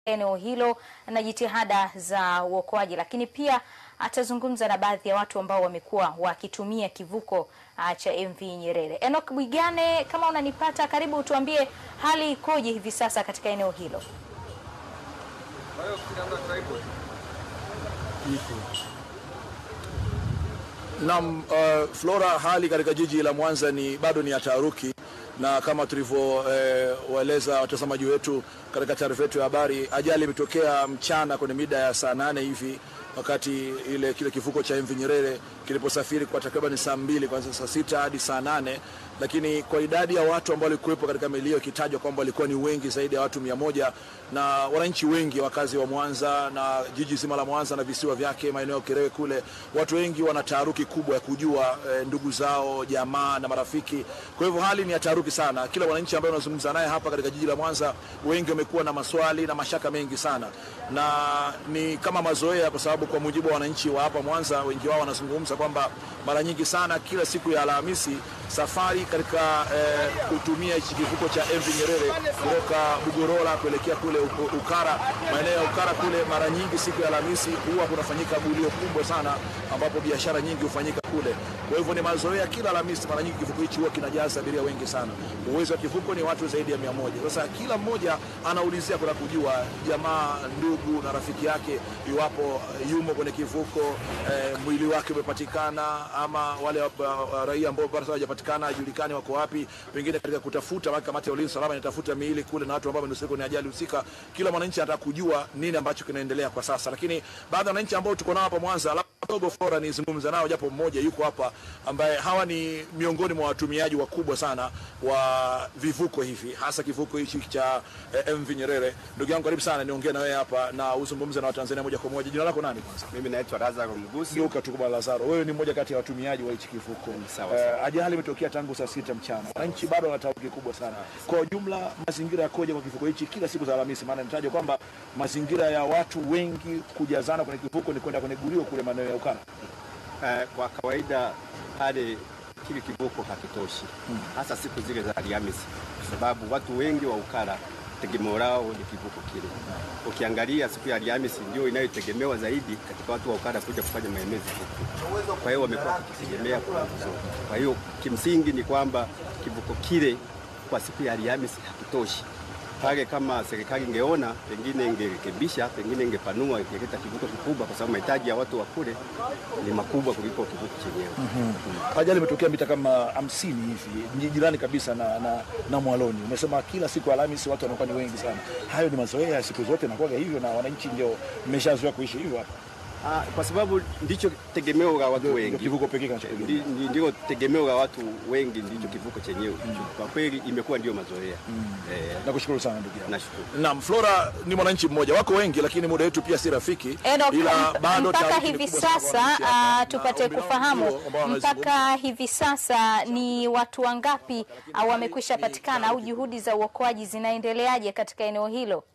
eneo hilo na jitihada za uokoaji, lakini pia atazungumza na baadhi ya watu ambao wamekuwa wakitumia kivuko uh, cha MV Nyerere. Enoch Bwigane, kama unanipata, karibu tuambie hali ikoje hivi sasa katika eneo hilo? Naam, uh, Flora, hali katika jiji la Mwanza ni bado ni ya taharuki, na kama tulivyowaeleza eh, watazamaji wetu katika taarifa yetu ya habari, ajali imetokea mchana kwenye mida ya saa nane hivi wakati ile kile kivuko cha MV Nyerere kiliposafiri kwa takriban saa mbili kuanzia saa sita hadi saa nane lakini kwa idadi ya watu ambao walikuwepo katika meli hiyo ikitajwa kwamba walikuwa ni wengi zaidi ya watu mia moja na wananchi wengi wakazi wa Mwanza na jiji zima la Mwanza na visiwa vyake maeneo ya Kerewe kule, watu wengi wana taharuki kubwa ya kujua e, ndugu zao jamaa na marafiki. Kwa hivyo hali ni ya taharuki sana. Kila mwananchi ambaye unazungumza naye hapa katika jiji la Mwanza, wengi wamekuwa na maswali na mashaka mengi sana, na ni kama mazoea, kwa sababu kwa mujibu wa wananchi wa hapa Mwanza, wengi wao wanazungumza kwamba mara nyingi sana kila siku ya Alhamisi safari katika eh, kutumia hichi kivuko cha MV Nyerere kutoka Bugorola kuelekea kule Ukara, maeneo ya Ukara kule, mara nyingi siku ya Alhamisi huwa kunafanyika gulio kubwa sana, ambapo biashara nyingi hufanyika kule. Kwa hivyo ni mazoea, kila Alhamisi mara nyingi kivuko hichi huwa kinajaza abiria wengi sana. Uwezo wa kivuko ni watu zaidi ya mia moja. Sasa kila mmoja anaulizia kuna kujua jamaa, ndugu na rafiki yake iwapo yumo kwenye kivuko eh, mwili wake umepatikana ama wale uh, uh, raia ambao bado hawajapatikana hajulikani wako wapi, pengine katika kutafuta, maana kamati ya ulinzi salama inatafuta miili kule na watu ambao wamenusurika kwenye ajali husika. Kila mwananchi anataka kujua nini ambacho kinaendelea kwa sasa, lakini baadhi ya wananchi ambao tuko nao hapa Mwanza dogo Flora nizungumza nao, japo mmoja yuko hapa ambaye hawa ni miongoni mwa watumiaji wakubwa sana wa vivuko hivi, hasa kivuko hichi cha eh, MV Nyerere. Ndugu yangu, karibu sana, niongee na wewe hapa na uzungumze na Watanzania moja kwa moja. Jina lako nani kwanza? Mimi naitwa Lazaro Mgusi. Geuka tu kwa Lazaro, wewe ni mmoja kati ya watumiaji wa hichi kivuko. Sawa, sawa. Eh, ajali imetokea tangu saa sita mchana, wananchi bado wana taharuki kubwa sana. Kwa ujumla, mazingira yakoje kwa kivuko hichi kila siku za Alhamisi? Maana nitajwa kwamba mazingira ya watu wengi kujazana kwenye kivuko ni kwenda kwenye gulio kule maeneo ya Ukara. Eh, kwa kawaida pale kile kivuko hakitoshi hasa siku zile za Alhamisi, kwa sababu watu wengi wa Ukara tegemeo lao ni kivuko kile. Ukiangalia siku ya Alhamisi ndio inayotegemewa zaidi katika watu wa Ukara kuja kufanya maemezi huku, kwa hiyo wamekuwa wakitegemea kwa nguvu zote. Kwa hiyo kimsingi ni kwamba kivuko kile kwa siku ya Alhamisi hakitoshi pale kama serikali ingeona pengine ingerekebisha, pengine ingepanua, ingeleta kivuko kikubwa, kwa sababu mahitaji ya watu wa kule ni makubwa kuliko kivuko chenyewe. Ajali imetokea mita kama hamsini hivi ni jirani kabisa na, na, na Mwaloni. Umesema kila siku ya Alhamisi watu wanakuwa ni wengi sana. Hayo ni mazoea ya siku zote nakuwa hivyo, na wananchi ndio mmeshazoea kuishi hivyo hapa. Ah, kwa sababu ndicho tegemeo la watu Ndio wengi, kivuko pekee kinachotegemea. Ndi- ndi- ndio tegemeo la watu wengi, ndicho kivuko chenyewe. Kwa kweli imekuwa ndio mazoea. Eh, Nakushukuru sana ndugu yangu. nashukuru. Naam, Flora ni mwananchi mmoja, wako wengi, lakini muda wetu pia si rafiki, Enoch, ila bado mpaka taharuki ni hivi kubwa sana kwa sasa wananchi hapa, ah, na tupate ombi lao kufahamu ndio ambao wanazungumza. mpaka hivi sasa ni watu wangapi au wamekwisha patikana au juhudi za uokoaji zinaendeleaje katika eneo hilo?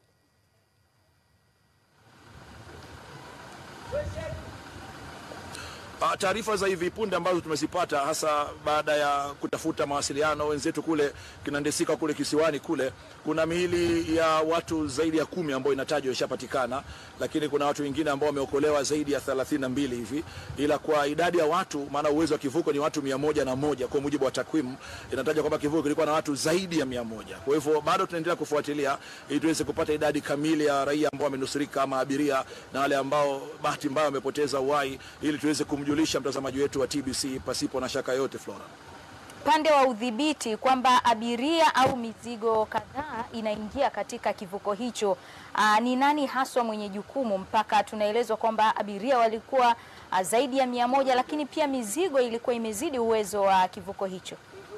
Ah, Taarifa za hivi punde ambazo tumezipata hasa baada ya kutafuta mawasiliano wenzetu kule kinandesika kule kisiwani kule, kuna miili ya watu zaidi ya kumi ambayo inatajwa ishapatikana, lakini kuna watu wengine ambao wameokolewa zaidi ya thelathini na mbili hivi, ila kwa idadi ya watu, maana uwezo wa kivuko ni watu mia moja na moja kwa mujibu wa takwimu, inatajwa kwamba kivuko kilikuwa na watu zaidi ya mia moja. Kwa hivyo bado tunaendelea kufuatilia ili tuweze kupata idadi kamili ya raia ambao wamenusurika ama abiria na wale ambao bahati mbaya wamepoteza uhai ili tuweze kumjulisha mtazamaji wetu wa TBC pasipo na shaka yote. Flora, upande wa udhibiti kwamba abiria au mizigo kadhaa inaingia katika kivuko hicho. Aa, ni nani haswa mwenye jukumu? Mpaka tunaelezwa kwamba abiria walikuwa ah, zaidi ya mia moja, lakini pia mizigo ilikuwa imezidi uwezo wa kivuko hicho.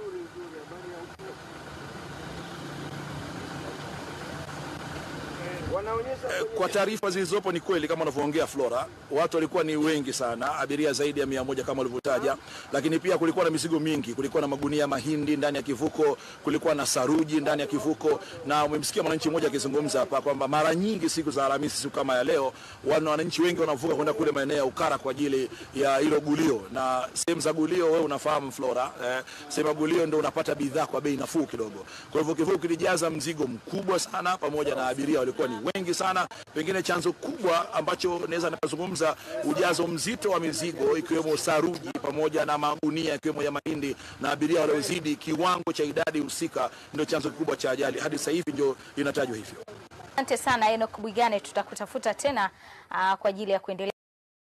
Eh, kwa taarifa zilizopo ni kweli kama unavyoongea Flora, watu walikuwa ni wengi sana, abiria zaidi ya mia moja kama ulivyotaja, lakini pia kulikuwa na mizigo mingi. Kulikuwa na magunia ya mahindi ndani ya kivuko, kulikuwa na saruji ndani ya kivuko, na umemsikia mwananchi mmoja akizungumza hapa kwamba mara nyingi siku za Alhamisi, siku kama ya leo, wana wananchi wengi wanavuka kwenda kule maeneo ya Ukara kwa ajili ya hilo gulio, na sehemu za gulio, wewe unafahamu Flora, eh, sehemu ya gulio ndio unapata bidhaa kwa bei nafuu kidogo. Kwa hivyo kivuko kilijaza mzigo mkubwa sana, pamoja na abiria walikuwa ni wengi sana. Pengine chanzo kubwa ambacho naweza nikazungumza, ujazo mzito wa mizigo ikiwemo saruji pamoja na magunia ikiwemo ya mahindi na abiria waliozidi kiwango cha idadi husika, ndio chanzo kikubwa cha ajali. Hadi sasa hivi ndio inatajwa hivyo. Asante sana Enoch Bwigane, tutakutafuta tena ah, kwa ajili ya kuendelea